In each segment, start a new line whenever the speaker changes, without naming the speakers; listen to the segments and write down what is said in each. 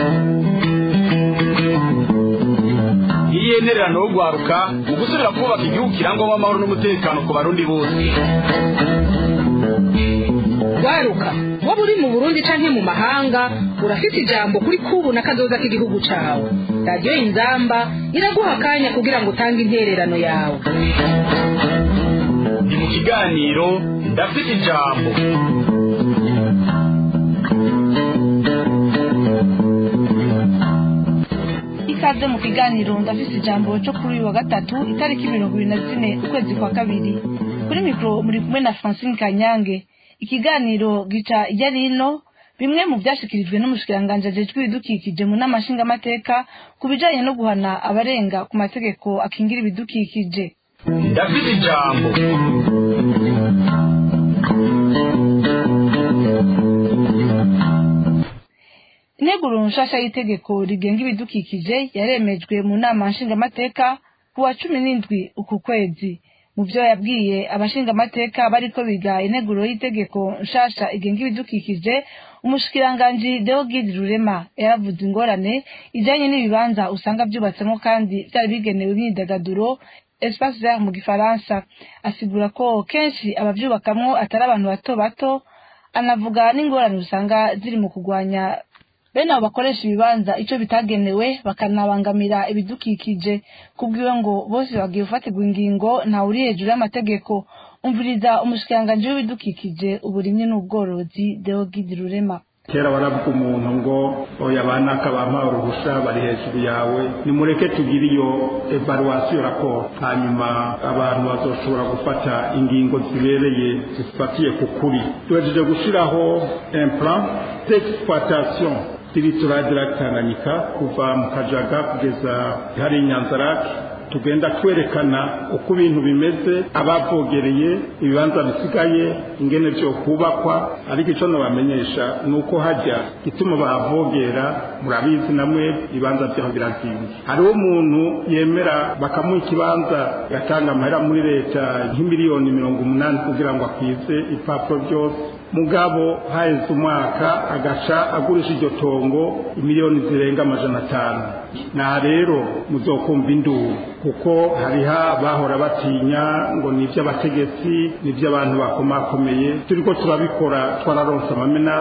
iyenererano yo gwaruka mu gusubira kubaka igihugu kirangwamo amahoro n'umutekano ku barundi bose
waruka waba uri mu burundi canke mu mahanga urafite ijambo kuri kubu na kazoza k'igihugu cawe radiyo inzamba iraguha akanya kugira ngo utange intererano yawe
ni mu kiganiro ndafite ijambo
ikaze mu kiganiro ndafise ijambo cyo kuri uyu wa gatatu itariki mirongo ibiri na zine ukwezi kwa kabiri kuri mikoro muri kumwe na francine kanyange ikiganiro gica ijya rino bimwe mu byashyikirijwe n'umushikiranganji ajejwe ibidukikije mu nama nshingamateka ku bijanye no guhana abarenga ku mategeko akingira ibidukikije
ndafite ijambo
integuro nshasha y'itegeko rigenga ibidukikije yaremejwe mu nama nshingamateka ku wa cumi n'indwi uku kwezi mu byo yabwiye abashingamateka bariko biga integuro y'itegeko nshasha igenga ibidukikije umushikiranganji deogide rurema yaravuze ingorane ijanye n'ibibanza usanga vyubatsemo kandi vyari bigenewe imyidagaduro espace vert mu gifaransa asigura ko kenshi abavyubakamwo atari abantu bato bato anavuga n'ingorane usanga ziri mu kugwanya bene abo bakoresha ibibanza ico bitagenewe bakanabangamira ibidukikije kubwiwe ngo bose bagiye gufatirwa ingingo ntawuri hejuru y'amategeko umviriza umushikiranganji w'ibidukikije uburimyi n'ubworozi deogide rurema
kera baravuga umuntu ngo oya banaka bampaye uruhusha bari hejuru yawe nimureke tugire iyo evaluation raporo hanyuma abantu bazoshobora gufata ingingo zibereye zifatiye ku kuri tuhejeje gushiraho un plan d'exploitation territoire de la Tanganyika kuva mu Kajaga kugeza hari Nyanzarake tugenda twerekana uko ibintu bimeze abavogereye ibibanza bisigaye ingene byo kubakwa ariko icyo nabamenyesha ni uko hajya gituma bahavogera murabizi namwe ibibanza byaho birazinze hariho umuntu yemera bakamuha ikibanza yatanga amahera muri leta nk'imiliyoni mirongo umunani kugira ngo akwize ibipapuro byose mugabo haheze umwaka agaca agurisha iryo tongo imiliyoni zirenga amajana atanu na rero muzokumva induru kuko hariho bahora batinya ngo ni iby'abategetsi ni iby'abantu bakomakomeye turiko turabikora twararonse amamena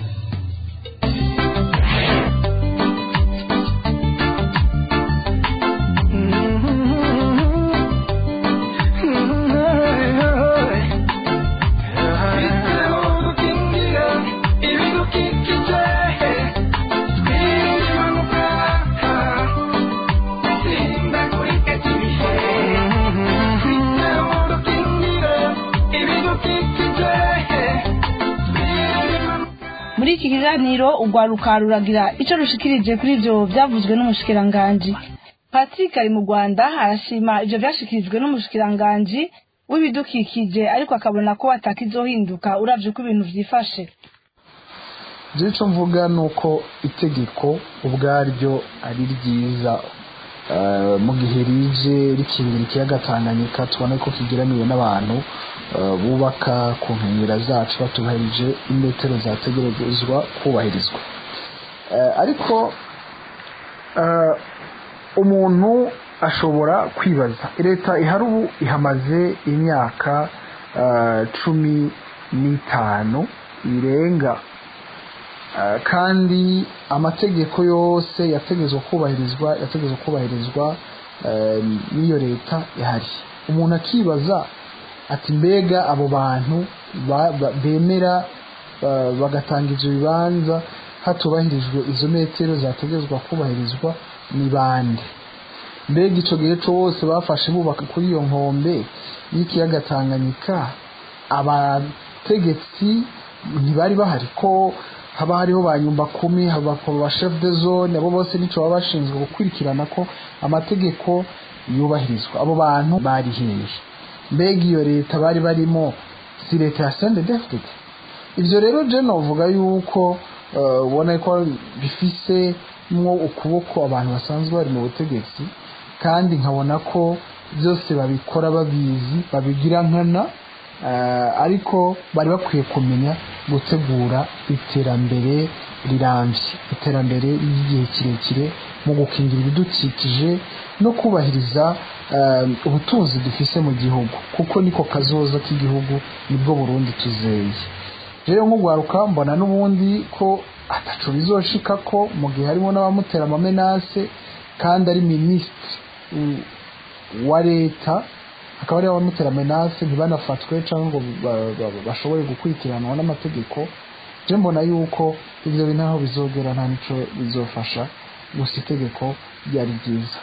muri iki kiganiro urwaruka ruragira ico rushikirije kuri ivyo vyavuzwe n'umushikiranganji patrick ari mu rwanda arashima ivyo vyashikirijwe n'umushikiranganji w'ibidukikije ariko akabona ko atakizohinduka uravye uko ibintu vyifashe
je ico mvuga ni uko itegeko ubwaryo ari ryiza Eh, mu gihe rije rikingira ikiyaga tanganyika tubona ko kigeramiwe n'abantu eh, bubaka ku nkengera zacu batubahirije imetero zategerezwa kubahirizwa Eh, ariko eh, umuntu ashobora kwibaza leta ihari ubu ihamaze imyaka eh, cumi n'itanu irenga Eh, kandi amategeko yose yategezwa kubahirizwa yategezwa kubahirizwa eh, n'iyo leta ihari umuntu akibaza ati mbega abo bantu ba- ba- bemera eh, bagatanga ivyo bibanza hatubahirijwe izo metero zategezwa kubahirizwa ni bande mbega ico gihe cose bafashe bubaka kuri iyo nkombe y'ikiyaga tanganyika abategetsi ntibari bahari ko haba hariho ba nyumba kumi haba ba chef de zone abo bose nico baba bashinzwe gukurikirana ko amategeko yubahirizwa abo bantu bari hehe mbega iyo leta bari barimo si leta ya sendedefdede ivyo rero je novuga yuko eh, ubona ko bifise mwo ukuboko abantu basanzwe bari mu butegetsi kandi nkabona ko byose babikora babizi babigira nkana eh, ariko bari bakwiye kumenya gutegura iterambere rirambye iterambere ry'igihe kirekire mu gukingira ibidukikije no kubahiriza eh, ubutunzi dufise mu gihugu kuko niko kazoza k'igihugu nibwo burundi tuzeye rero nk'ugwaruka mbona n'ubundi ko ataco bizoshika ko mu gihe harimo n'abamutera amamenase kandi ari minisitiri mm, wa leta akaba ari abamutera amenase ntibanafatwe cyangwa ngo ba- ba- bashobore gukurikiranwa n'amategeko je mbona yuko ivyo bintu aho bizogera nta nico bizofasha gusa itegeko ryari ryiza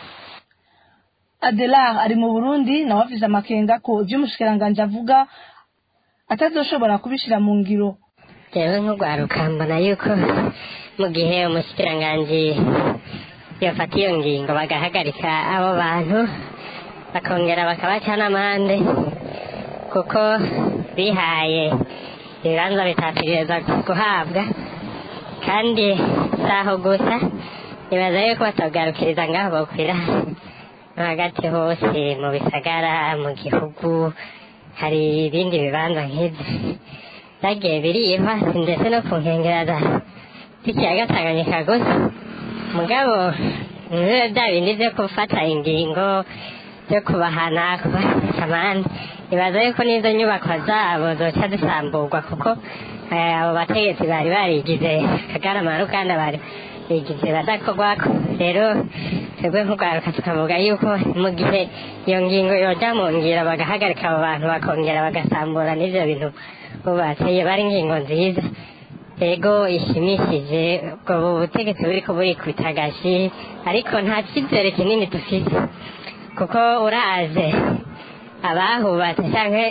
adelar ari mu burundi nawe afise amakenga ko ivyo umushikiranganji avuga atazoshobora kubishira mu ngiro
jewe nk'urwaruka mbona yuko mu gihe umushikiranganji yafata iyo ngingo bagahagarika abo bantu bakongera bakabaca n'amande kuko bihaye ibibanza bitategereza guhabwa kandi si aho gusa nibaza yuko batagarukiriza ngaho bokwira no hagati hose mu bisagara mu gihugu hari ibindi bibanza nk'ibyo byagiye birihwa ndetse no ku nkengero za z'ikiyaga tanganyika gusa mugabo nibiba bya bindi byo gufata ingingo byo kubahana kubafata amande nibaza yuko n'izo nyubako zabo zoca zisamburwa kuko eh, abo bategetsi bari barigize kagarama kandi bari bigize badakorwako rero twebwe nk'urwaruka tukavuga yuko mu gihe iyo ngingo yoja mu ngiro bagahagarika abo bantu bakongera bagasambura n'ivyo bintu bubatse bari ingingo nziza ego ishimishije ubwo butegetsi buriko burikubita agashi ariko nta cyizere kinini dufite kuko uraje abahubatse canke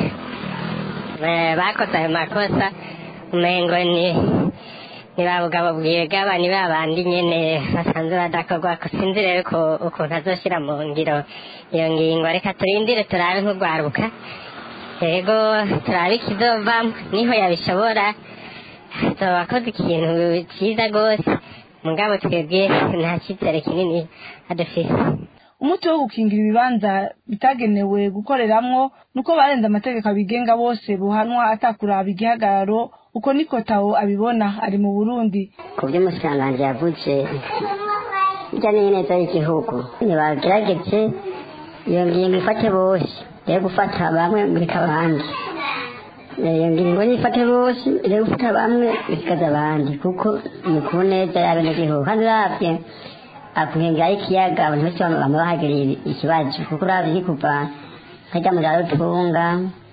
eh, bakoze ayo makosa umengo ni ni ba bugabo bwigaba ni ba bandi nyene basanzwe badakorwa ko sinzi rero ko ukuntu azoshira mu ngiro iyo ngingo reka turindire turabe nk'urwaruka yego turabe ikizovamo niho yabishobora azoba akoze ikintu cyiza rwose mugabo twebwe nta cyizere kinini adufise
umuti wo gukingira ibibanza bitagenewe gukoreramwo nuko barenze amategeko abigenga bose buhanwa atakuraba igihagararo uko niko tawo abibona ari mu burundi
ku byo umusanganje yavuze bijya neza y'igihugu ntibagerageze iyo ngingo ifate bose rero gufata bamwe bireka abandi iyo ngingo nifate bose rero gufata bamwe bisigaza abandi kuko ni ku neza y'abenegihugu kandi uravye akuhengera y'ikiyaga abantu bose bama bahagiriye ikibazo kuko uravye kuva hajya mu za rutunga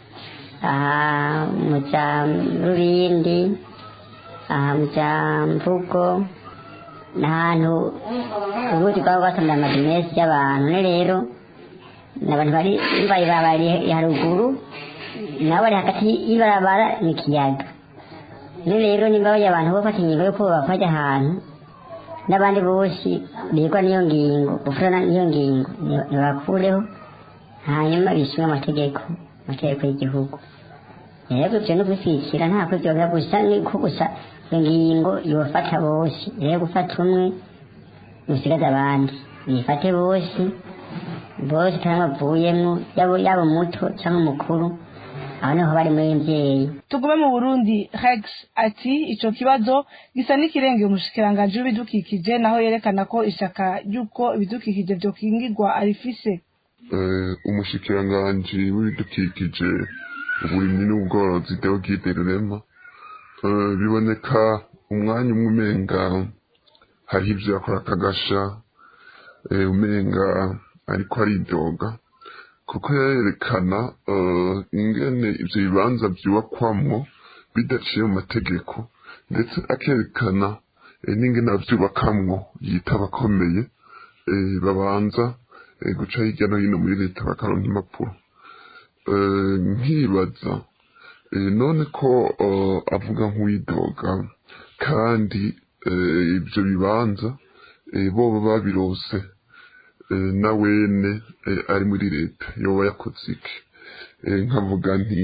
aha mu za rurindi aha mu za mvugo ni ahantu ubundi bwaba bwasamye amazu menshi y'abantu ne rero ni abantu bari bari bari haruguru nabo bari hagati y'ibarabara n'ikiyaga ne rero nimba bajya abantu bo fata ingingo yo kubaka bajya ahantu n'abandi bose bigwa n'iyo ngingo gufura n'iyo ngingo ntibakureho hanyuma bishyure amategeko amategeko y'igihugu rero ibyo no gushyigikira nta kubyobera gusa ni ko gusa iyo ngingo yofata bose rero gufata umwe usigaze abandi bifate bose bose cyangwa bavuyemo yaba yaba umuto cyangwa umukuru aho niho bari muri mbyeyi
tugume mu burundi rex ati ico kibazo gisa n'ikirengeye umushikiranganji w'ibidukikije naho yerekana ko ishaka ry'uko ibidukikije vyokingirwa arifise
eh, umushikiranganji w'ibidukikije uburimyi n'ubworozi Deogide Rurema eh, biboneka umwanya umwe umenga hariho ivyo yakora akagasha eh, umenga ariko aridoga kuko yerekana eh, ingene ivyo bibanza vyubakwamwo bidaciye mu mategeko ndetse akerekana eh, n'ingene avyubakamwo yita abakomeye eh, babanza eh, guca hirya no hino muri leta bakaronka impapuro eh, nkibaza eh, none ko eh, avuga nk'uwidoga kandi eh, ivyo bibanza eh, boba babirose eh, na wene eh, ari muri leta yoba yakoze iki eh, nkavuga nti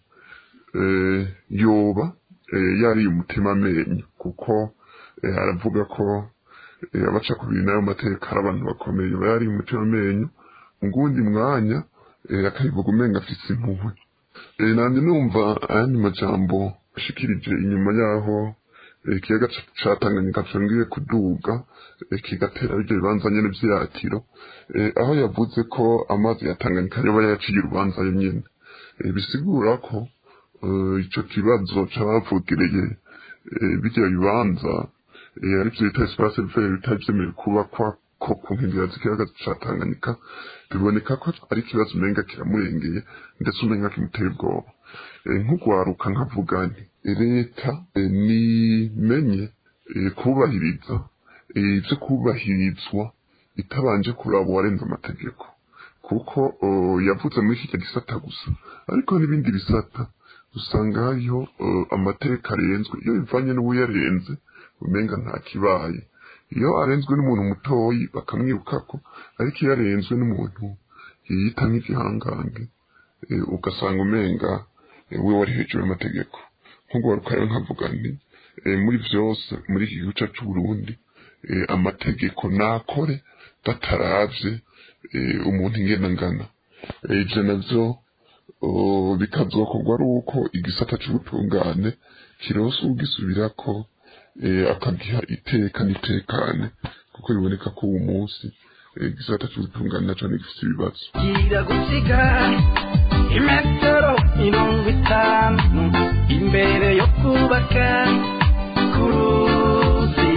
eh, yoba eh, yariye umutima amenyo kuko eh, aravuga ko eh, abaca ku bintu n'ayo mateka ari abantu bakomeye yoba yariye umutima amenyo mu gundi mwanya eh, akabivuga umenga afise impuhwe eh, nanje numva ayandi majambo ashikirije inyuma yaho ikiyaga ca tanganyika congeye kuduga kigatera biryo bibanza nyene vy'iratiro aho yavuze ko amazi ya tanganyika yoba yaciye urubanza yo nyene bisigura ko ico kibazo cabavugereye birya bibanza arivyo bita espace vert bitari vyemerewe kubakwa ko ku nkengera z'ikiyaga ca tanganyika biboneka ko ari ikibazo umenga kiramurengeye ndetse umenga kimuteye ubwoba nk'ugwaruka nkavuga nti leta nimenye kubahiriza ivyo kubahirizwa itabanje kuraba uwarenze amategeko kuko yavuze muri iki gisata gusa ariko n'ibindi bisata usanga hariho amategeko arenzwe iyo bivanye n'uwuyarenze umenga nta kibaye iyo arenzwe n'umuntu mutoyi bakamwirukako ariko iyo arenzwe n'umuntu yiyita nk'igihangange ugasanga umenga we wari hejuru y'amategeko nk'ugaruka rero nkavuga nti muri vyose muri iki gihugu cacu Burundi amategeko nakore bataravye umuntu ingena ngana ivyo navyo bikazokorwa ari uko igisata c'ubutungane kironse ugisubirako akagiha iteka n'itekane kuko biboneka ko uwo munsi igisata c'ubutungane naco gifise ibibazo
gira gusiga imetero mirongo itanu imbere yo kubaka ku ruzi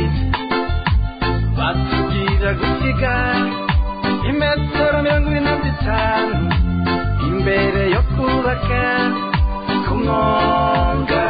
batubwira gusiga imetero mirongo ine na zitanu imbere yo kubaka ku mwonga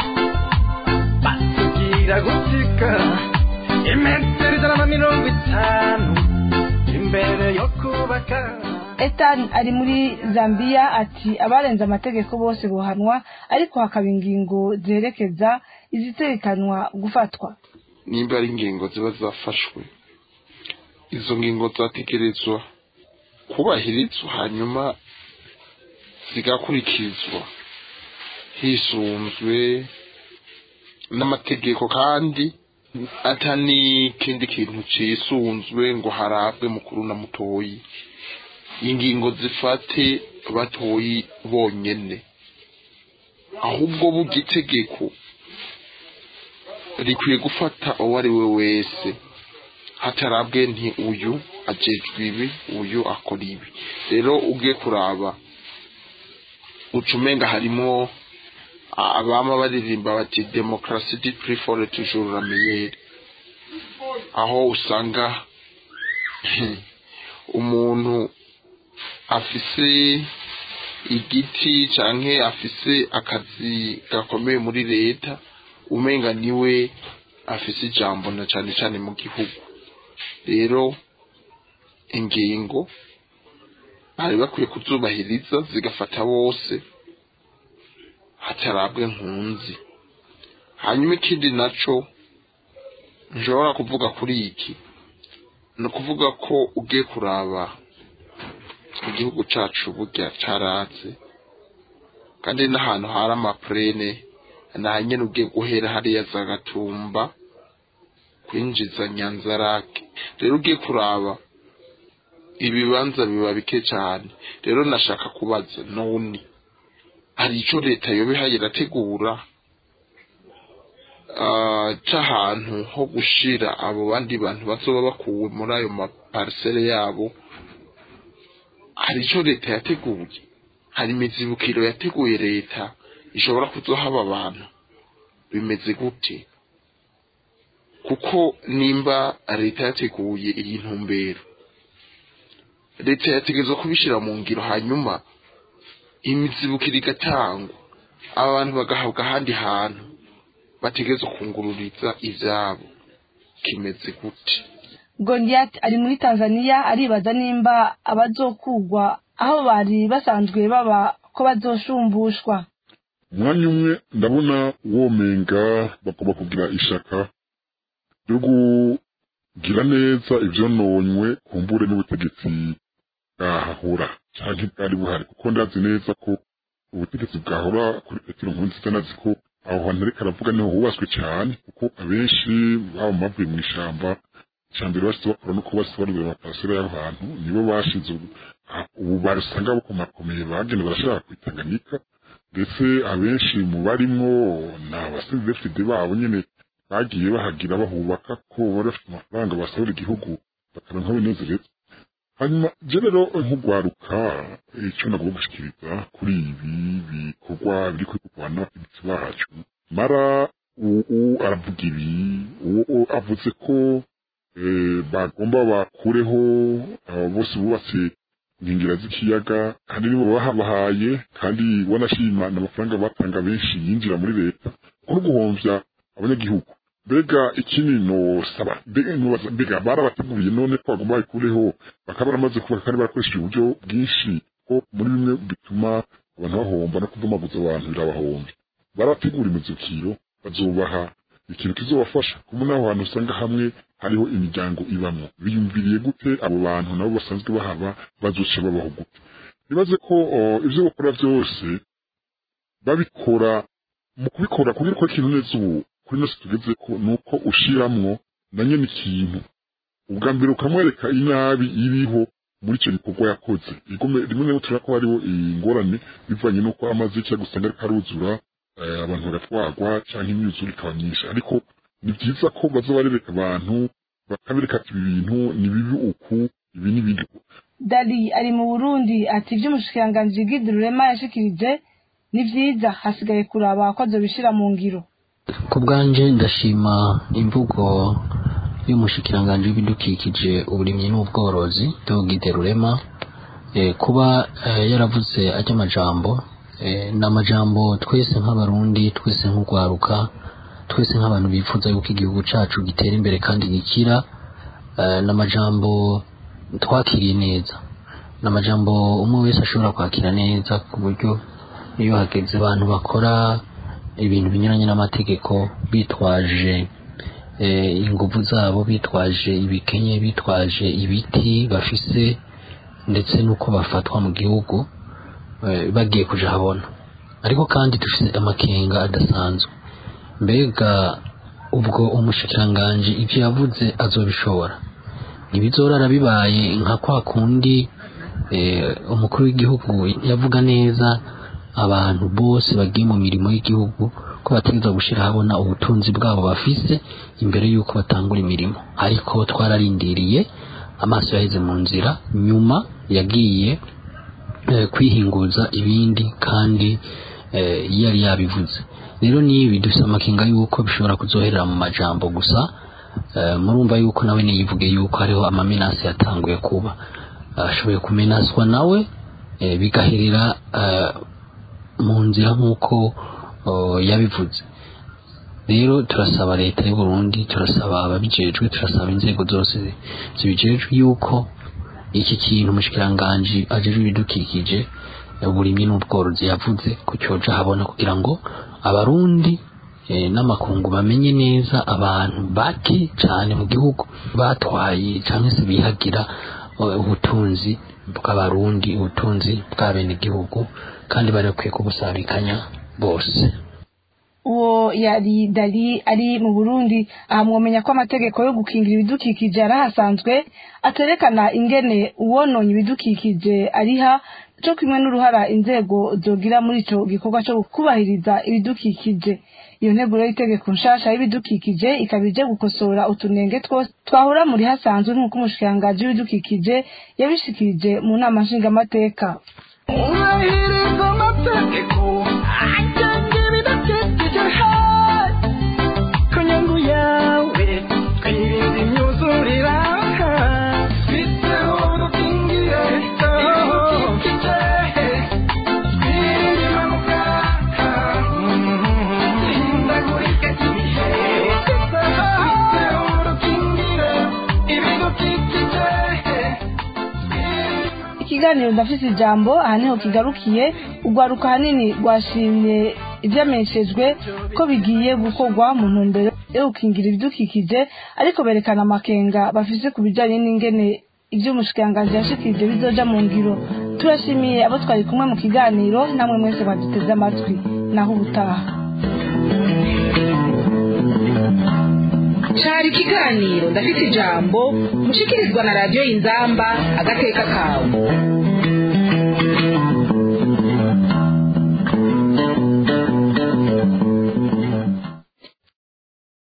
batubwira gusiga imetero ijana na mirongo itanu imbere yo kubaka
Ethan ari muri Zambia ati abarenze amategeko bose bohanwa ariko hakaba ingingo zerekeza iziterekanwa gufatwa
nimba ari ingingo ziba zafashwe izo ngingo zategerezwa kubahirizwa hanyuma zigakurikizwa hisunzwe n'amategeko kandi ata n'ikindi kintu cisunzwe ngo harabwe mukuru na mutoyi ingingo zifate batoyi bonyene ahubwo burya itegeko rikwiye gufata uwo ari we wese hatarabwe nti uyu ajejwe ibi uyu akora ibi rero ugiye kuraba uca umenga harimo abama baririmba bati demokarasi di prefore toujours la meilleure aho usanga umuntu afise igiti canke afise akazi gakomeye muri leta umenga niwe afise ijambo na cane cane mu gihugu rero ingingo bari bakwiye kuzubahiriza zigafata bose hatarabwe nkunzi hanyuma ikindi naco nshobora kuvuga kuri iki ni ukuvuga ko ugiye kuraba igihugu cacu burya caratse kandi n'ahantu hari amapurene nta nyene ugiye guhera hariya za gatumba kwinjiza nyanzarake rero ugiye kuraba ibibanza biba bike cyane rero nashaka kubaza none hari ico leta yoba ihaye irategura c'ahantu ho gushira abo bandi bantu bazoba bakuwe muri ayo maparisere yabo hari ico leta yateguye hari imizibukiro yateguye leta ishobora kuzohaba abantu bimeze gute kuko nimba leta yateguye iyi ntumbero leta yategerezwa kubishyira mu ngiro hanyuma imizibukiro igatangwa aba bantu bagahabwa ahandi hantu bategerezwa kungururiza ivyabo kimeze gute
Goliath ari muri Tanzania aribaza nimba abazokugwa aho bari basanzwe baba ko bazoshumbushwa
umwanya umwe ndabona womenga bagomba kugira ishaka ryo kugira neza ivyononywe kumbure n'ubutegetsi bwahahora canke bwari buhari kuko ndazi neza ko ubutegetsi bwahora kuri petero nkurunziza nazi ko aho hantu ariko aravuga niho hubatswe cyane kuko abenshi baba bavuye mu ishamba icambere bashitse bakora nuko bashitse barubira amaparasera y'aho hantu nibo bashize ubu barusanga bakomakomeye bagenda barashaka kwitanganyika ndetse abenshi mu barimwo ni abasivefide babo nyene bagiye bahagira bahubaka ko bari bafite amafaranga basabira igihugu bakaronka binezereza hanyuma je rero nk'ugwaruka icyo nagomba gushikiriza kuri ibi bikorwa biri kwigurwana n'abategetsi bacu mara uwo aravuga ibi uwo avuze ko bagomba bakureho bose bubatse inkengera z'ikiyaga kandi nibo bahabahaye kandi wanashima n'amafaranga batanga benshi yinjira muri leta kuri guhomvya abanyagihugu mbega ikindi nosaba mbega barabateguriye none ko bagomba babikureho bakaba baramaze kubaka kandi barakoresheje uburyo bwinshi ko muri bimwe bituma abantu bahomba no kuvumaguza abantu birabahomba barategura imizukiro bazubaha ikintu kizobafasha kuko naho hantu usanga hamwe hariho imiryango ibamwo biyumviriye gute abo bantu nabo basanzwe bahaba bazoca babaho gute nibaze ko ivyo bakora vyose babikora mu kubikora kugira ko ikintu neza ubu kuri nose tugeze ko nuko ushiramwo na nyene ikintu ubwa mbere ukamwereka inabi iriho muri icyo gikorwa yakoze rimwe na rimwe turabona ko hariho ingorane bivanye n'uko amazi y'ikiyaga usanga ariko aruzura abantu bagatwarwa cyangwa imyuzure ikaba myinshi ariko ni byiza ko baza barereka abantu bakabereka ati ibi bintu ni bibi uku ibi ni bibi
dali ari mu burundi ati ibyo umushikiranganji gide rurema yashikirije ni byiza hasigaye kuraba ko azobishira mu ngiro
ku bwanje ndashima imvugo y'umushikiranganji w'ibidukikije uburimyi n'ubworozi Dogide Rurema kuba yaravuze ajya amajambo ni amajambo twese nk'abarundi twese nk'urwaruka twese nk'abantu bifuza yuko igihugu cyacu gitera imbere kandi gikira ni amajambo twakiriye neza ni amajambo umwe wese ashobora kwakira neza ku buryo iyo hageze abantu bakora ibintu binyuranye n'amategeko bitwaje ingufu zabo bitwaje ibikenye bitwaje ibiti bafise ndetse n'uko bafatwa mu gihugu bagiye kuja habona ariko kandi dufite amakenga adasanzwe mbega ubwo umushikiranganji ibyo yavuze azobishobora ntibizorara bibaye nka kwa kundi umukuru w'igihugu yavuga neza abantu bose bagiye mu mirimo y'igihugu ko bategereza gushyira habona ubutunzi bwabo bafise imbere y'uko batangura imirimo ariko twararindiriye amaso yaheze mu nzira nyuma yagiye kwihinguza ibindi kandi yari yabivuze rero nibi dufite amakenga y'uko bishobora kuzoherera mu majambo gusa murumva y'uko nawe niyivuge y'uko hariho amamenasi yatanguye kuba ashoboye kumenaswa nawe bigaherera mu nzira nk'uko yabivuze rero turasaba leta y'u Burundi turasaba ababijejwe turasaba inzego zose zibijejwe yuko iki kintu umushikiranganji ajejwe ibidukikije uburimyi n'ubworozi yavuze ku cyoja habona kugira ngo abarundi n'amakungu bamenye neza abantu bake cyane mu gihugu batwaye cyangwa se bihagira ubutunzi bw'abarundi ubutunzi bw'abenegihugu kandi bari bakwiye kubusabikanya bose
uwo yari dali ari mu burundi aha mwomenya ko amategeko yo gukingira ibidukikije yarahasanzwe aterekana ingene uwononye ibidukikije ariha cyo kimwe n'uruhara inzego zogira muri ico gikorwa cyo kubahiriza ibidukikije iyo nteguro y'itegeko nshasha y'ibidukikije ikaba ije gukosora utunenge twose twahura muri hasanzwe nk'uko umushikiranganji w'ibidukikije yabishikirije mu nama nshingamateka
ubahiriza amategeko agenga ibidukikije ku nyungu yawe twirinde imyuzurira twiteho dukingire ibidukikije twirinde impanuka ihindagurika ry'ibihe twiteho dukingire ibidukikije
ikiganiro ndafise ijambo aha niho kigarukiye urwaruka hanini rwashimye ivyamenyeshejwe ko bigiye gukorwa mu ntumbero yo gukingira ibidukikije ariko berekana amakenga bafise ku bijanye n'ingene ivyo umushikiranganji yashikirije bizoja mu ngiro turashimiye abo twari kumwe mu kiganiro namwe mwese baduteze amatwi naho ubutaha
cari ikiganiro ndafite ijambo mushikirizwa na radiyo y'inzamba agateka kawe